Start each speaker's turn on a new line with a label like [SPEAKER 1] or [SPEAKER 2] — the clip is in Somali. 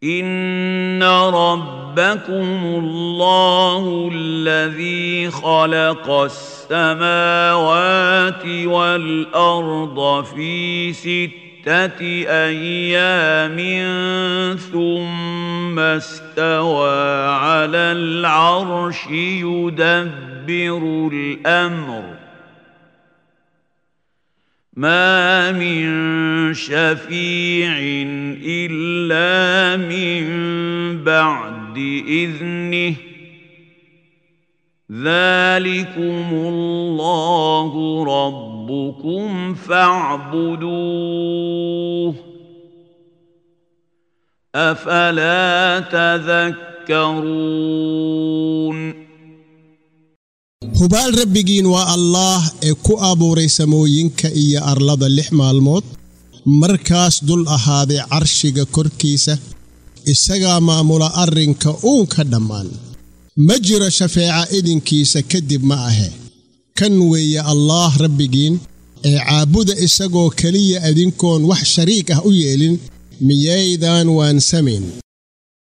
[SPEAKER 1] ان ربكم الله الذي خلق السماوات والارض في سته ايام ثم استوى على العرش يدبر الامر ما من شفيع الا من بعد اذنه ذلكم الله ربكم فاعبدوه افلا تذكرون
[SPEAKER 2] hubaal rabbigiin waa allaah ee ku abuuray samooyinka iyo arlada lix maalmood markaas dul ahaaday carshiga korkiisa isagaa maamula arrinka uunka dhammaan ma jiro shafeeca idinkiisa kadib ma ahe kan weeye allaah rabbigiin ee caabuda isagoo keliya adinkoon wax shariik ah u yeelin miyaydaan waansamayn